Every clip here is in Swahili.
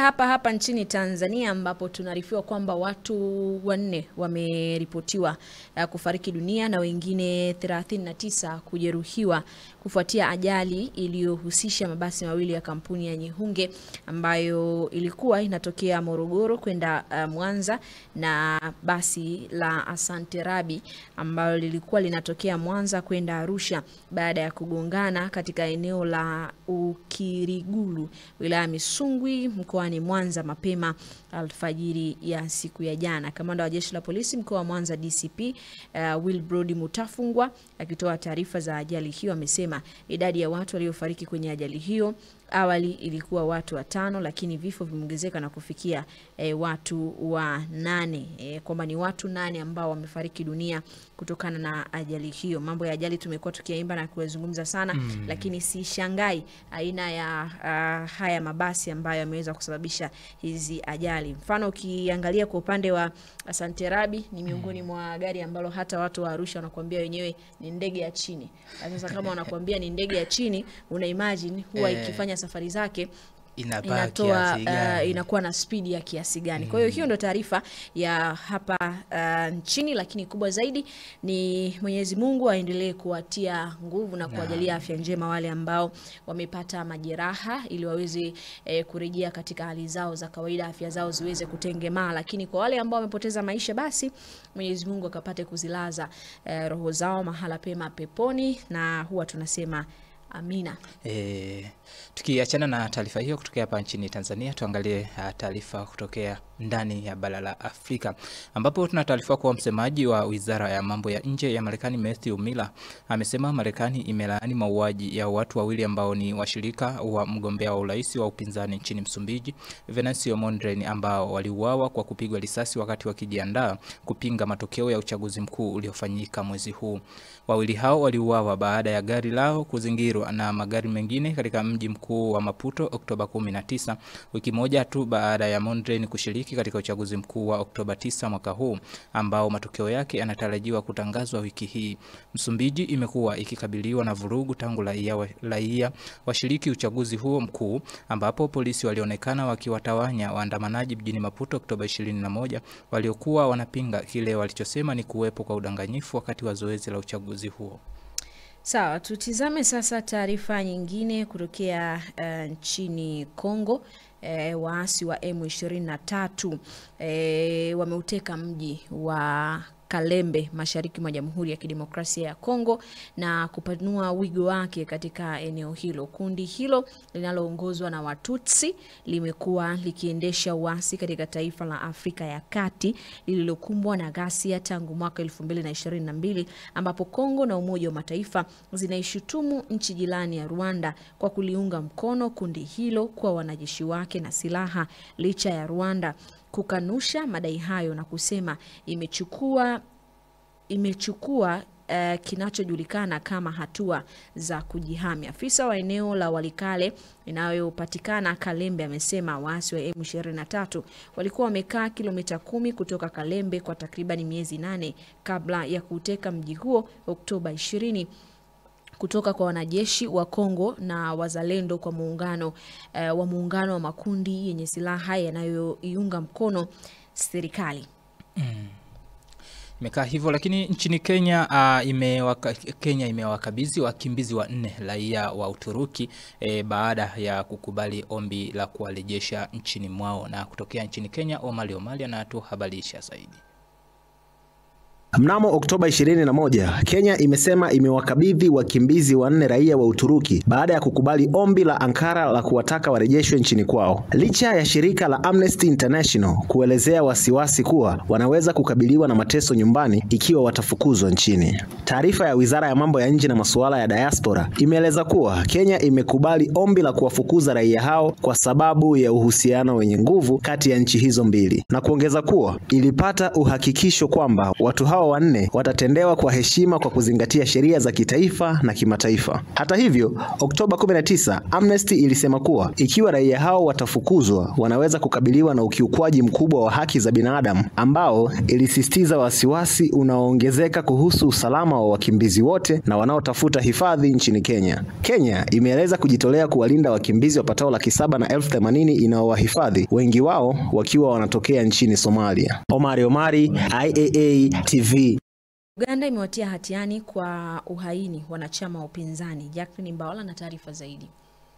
hapa hapa nchini Tanzania ambapo tunaarifiwa kwamba watu wanne wameripotiwa uh, kufariki dunia na wengine 39 kujeruhiwa kufuatia ajali iliyohusisha mabasi mawili ya kampuni ya Nyehunge ambayo ilikuwa inatokea Morogoro kwenda uh, Mwanza na basi la Asante Rabi ambalo lilikuwa linatokea Mwanza kwenda Arusha baada ya kugongana katika eneo la Ukirigulu wilaya ya Misungwi mkoani Mwanza mapema alfajiri ya siku ya jana. Kamanda wa jeshi la polisi mkoa wa Mwanza DCP uh, Wilbrod Mutafungwa akitoa taarifa za ajali hiyo amesema idadi ya watu waliofariki kwenye ajali hiyo awali ilikuwa watu watano, lakini vifo vimeongezeka na kufikia e, watu wa nane e, kwamba ni watu nane ambao wamefariki dunia kutokana na ajali hiyo. Mambo ya ajali tumekuwa tukiyaimba na kuyazungumza sana mm. Lakini si shangai aina ya uh, haya mabasi ambayo yameweza kusababisha hizi ajali. Mfano ukiangalia kwa upande wa Asante Rabi ni miongoni mwa gari ambalo hata watu wa Arusha wanakuambia wenyewe ni ndege ya chini. Sasa kama wanakuambia ni ndege ya chini, una imagine huwa Eh. ikifanya safari zake Inabaki inatoa kiasi gani? uh, inakuwa na spidi ya kiasi gani. Kwa hiyo hiyo ndo taarifa ya hapa uh, nchini, lakini kubwa zaidi ni Mwenyezi Mungu aendelee kuwatia nguvu na kuwajalia afya njema wale ambao wamepata majeraha ili waweze eh, kurejea katika hali zao za kawaida, afya zao ziweze kutengemaa. Lakini kwa wale ambao wamepoteza maisha, basi Mwenyezi Mungu akapate kuzilaza eh, roho zao mahala pema peponi, na huwa tunasema amina. E, tukiachana na taarifa hiyo kutokea hapa nchini Tanzania, tuangalie uh, taarifa kutokea ndani ya bara la Afrika ambapo tuna taarifa kuwa msemaji wa wizara ya mambo ya nje ya Marekani Matthew Miller amesema Marekani imelaani mauaji ya watu wawili ambao ni washirika wa mgombea wa urais wa upinzani nchini Msumbiji Venancio Mondlane ambao waliuawa kwa kupigwa risasi wakati wakijiandaa kupinga matokeo ya uchaguzi mkuu uliofanyika mwezi huu. Wawili hao waliuawa baada ya gari lao kuzingirwa na magari mengine katika mji mkuu wa Maputo Oktoba 19, wiki moja tu baada ya Mondlane kushiriki katika uchaguzi mkuu wa Oktoba 9 mwaka huu ambao matokeo yake yanatarajiwa kutangazwa wiki hii. Msumbiji imekuwa ikikabiliwa na vurugu tangu raia wa- raia washiriki uchaguzi huo mkuu ambapo polisi walionekana wakiwatawanya waandamanaji mjini Maputo Oktoba 21 waliokuwa wanapinga kile walichosema ni kuwepo kwa udanganyifu wakati wa zoezi la uchaguzi huo. Sawa, tutizame sasa taarifa nyingine kutokea uh, nchini Kongo. E, waasi wa M23 e, wameuteka mji wa Kalembe mashariki mwa Jamhuri ya Kidemokrasia ya Kongo na kupanua wigo wake katika eneo hilo. Kundi hilo linaloongozwa na Watutsi limekuwa likiendesha uasi katika taifa la Afrika ya Kati lililokumbwa na ghasia tangu mwaka 2022 ambapo Kongo na Umoja wa Mataifa zinaishutumu nchi jirani ya Rwanda kwa kuliunga mkono kundi hilo kwa wanajeshi wake na silaha licha ya Rwanda kukanusha madai hayo na kusema imechukua imechukua uh, kinachojulikana kama hatua za kujihami. Afisa wa eneo la Walikale inayopatikana Kalembe amesema waasi wa M23 walikuwa wamekaa kilomita kumi kutoka Kalembe kwa takribani miezi nane kabla ya kuteka mji huo Oktoba 20 kutoka kwa wanajeshi wa Kongo na wazalendo kwa muungano uh, wa muungano wa makundi yenye silaha yanayoiunga mkono serikali. Imekaa hivyo lakini nchini Kenya uh, imewaka, Kenya imewakabidhi wakimbizi wanne raia wa Uturuki e, baada ya kukubali ombi la kuwarejesha nchini mwao. Na kutokea nchini Kenya, Omali Omali anatuhabarisha zaidi. Mnamo Oktoba 21, Kenya imesema imewakabidhi wakimbizi wanne raia wa Uturuki baada ya kukubali ombi la Ankara la kuwataka warejeshwe nchini kwao. Licha ya shirika la Amnesty International kuelezea wasiwasi kuwa wanaweza kukabiliwa na mateso nyumbani ikiwa watafukuzwa nchini. Taarifa ya Wizara ya Mambo ya Nje na Masuala ya Diaspora imeeleza kuwa Kenya imekubali ombi la kuwafukuza raia hao kwa sababu ya uhusiano wenye nguvu kati ya nchi hizo mbili na kuongeza kuwa ilipata uhakikisho kwamba watu hao hao wanne watatendewa kwa heshima kwa kuzingatia sheria za kitaifa na kimataifa. Hata hivyo, Oktoba 19, Amnesty ilisema kuwa ikiwa raia hao watafukuzwa, wanaweza kukabiliwa na ukiukwaji mkubwa wa haki za binadamu ambao ilisisitiza wasiwasi unaoongezeka kuhusu usalama wa wakimbizi wote na wanaotafuta hifadhi nchini Kenya. Kenya imeeleza kujitolea kuwalinda wakimbizi wapatao laki saba na elfu themanini inaowahifadhi, wengi wao wakiwa wanatokea nchini Somalia. Omari Omari, IAA TV. Uganda imewatia hatiani kwa uhaini wanachama wa upinzani. Jacqueline Mbawala na taarifa zaidi.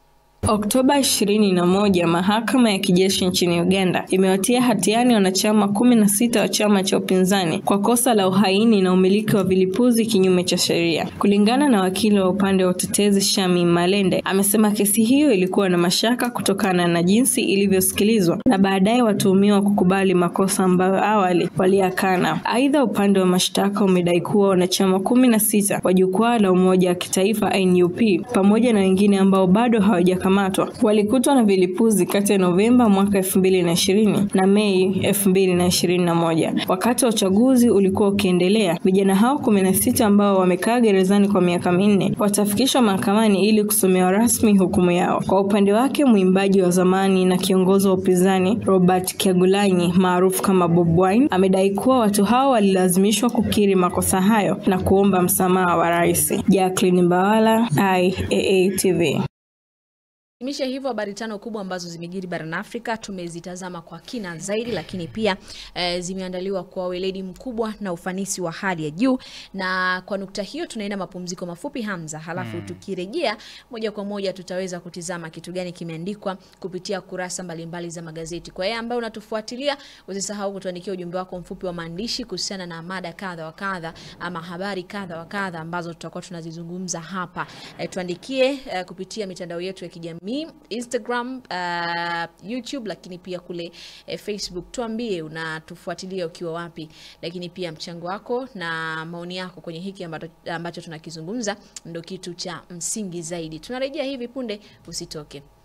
Oktoba 21, mahakama ya kijeshi nchini Uganda imewatia hatiani wanachama kumi na sita wa chama cha upinzani kwa kosa la uhaini na umiliki wa vilipuzi kinyume cha sheria. Kulingana na wakili wa upande wa utetezi Shami Malende, amesema kesi hiyo ilikuwa na mashaka kutokana na jinsi ilivyosikilizwa na baadaye watuhumiwa kukubali makosa ambayo awali waliakana. Aidha, upande wa mashtaka umedai kuwa wanachama kumi na sita wa jukwaa la umoja wa kitaifa NUP pamoja na wengine ambao bado hawajakamatwa walikutwa na vilipuzi kati ya Novemba mwaka elfu mbili na ishirini na Mei elfu mbili na ishirini na moja wakati wa uchaguzi ulikuwa ukiendelea. Vijana hao kumi na sita ambao wamekaa gerezani kwa miaka minne watafikishwa mahakamani ili kusomewa rasmi hukumu yao. Kwa upande wake, mwimbaji wa zamani na kiongozi wa upinzani Robert Kyagulanyi maarufu kama Bob Wine amedai kuwa watu hao walilazimishwa kukiri makosa hayo na kuomba msamaha wa rais. Jacqueline Mbawala, IAA TV. Hitimisha hivyo habari tano kubwa ambazo zimejiri barani Afrika tumezitazama kwa kina zaidi, lakini pia e, zimeandaliwa kwa weledi mkubwa na ufanisi wa hali ya juu. Na kwa nukta hiyo tunaenda mapumziko mafupi Hamza, halafu mm. tukirejea moja kwa moja tutaweza kutizama kitu gani kimeandikwa kupitia kurasa mbalimbali za magazeti. Kwa yeye ambaye unatufuatilia, usisahau kutuandikia ujumbe wako mfupi wa maandishi kuhusiana na mada kadha wa kadha ama habari kadha wa kadha ambazo tutakuwa tunazizungumza hapa. E, tuandikie e, kupitia mitandao yetu ya kijamii Instagram, uh, YouTube lakini pia kule eh, Facebook. Tuambie unatufuatilia ukiwa wapi, lakini pia mchango wako na maoni yako kwenye hiki ambacho, ambacho tunakizungumza ndo kitu cha msingi zaidi. Tunarejea hivi punde, usitoke.